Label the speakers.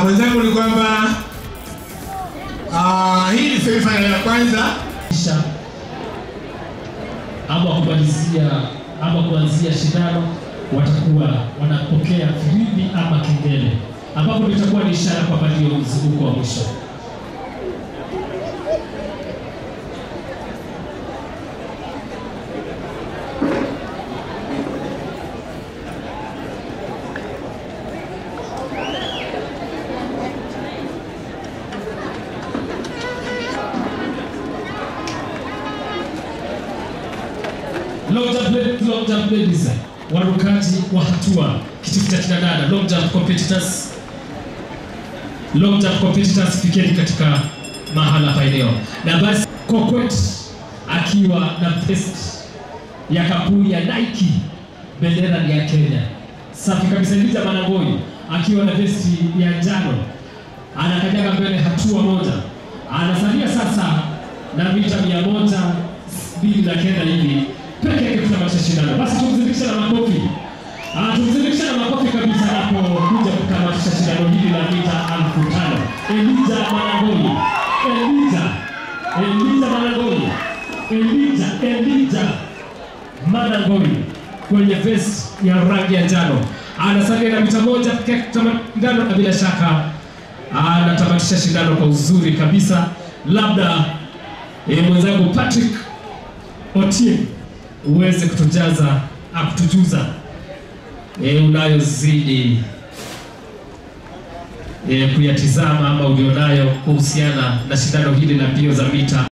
Speaker 1: mwenzangu ni kwamba ah, hii ni semifinal ya kwanza
Speaker 2: kisha ama kumalizia ama kuanzia shindano watakuwa wanapokea filimbi ama kengele, ambapo itakuwa ni ishara kwamba ndio mzunguko wa mwisho. Long jump ladies, long jump ladies, warukaji wa hatua kitifu cha kina dada, long jump competitors, long jump competitors, fikeni katika mahala pa eneo. Na basi Kokwet akiwa na vest ya kampuni ya Nike, bendera ni ya Kenya. Safi kabisa. Lija Manangoi akiwa na vesti ya njano anakanyaga mbele hatua moja, anasalia sasa na mita mia moja mbili na kenda hivi peke yake kutamatisha shindano. Basi tumzindikishe na makofi, Ah, tumzindikishe na makofi kabisa anapokuja kutamatisha shindano hili la mita elfu tano. Elija Manangoi, Elija, Elija Manangoi, Elija, Elija Manangoi kwenye vest ya rangi ya njano anasalia na mita moja pekee yake kutamatisha shindano, na bila shaka anatamatisha shindano kwa uzuri kabisa. Labda eh, mwenzangu Patrick Otieno uweze kutujaza akutujuza e, unayozidi e, kuyatizama ama ulionayo kuhusiana na shindano hili la mbio za mita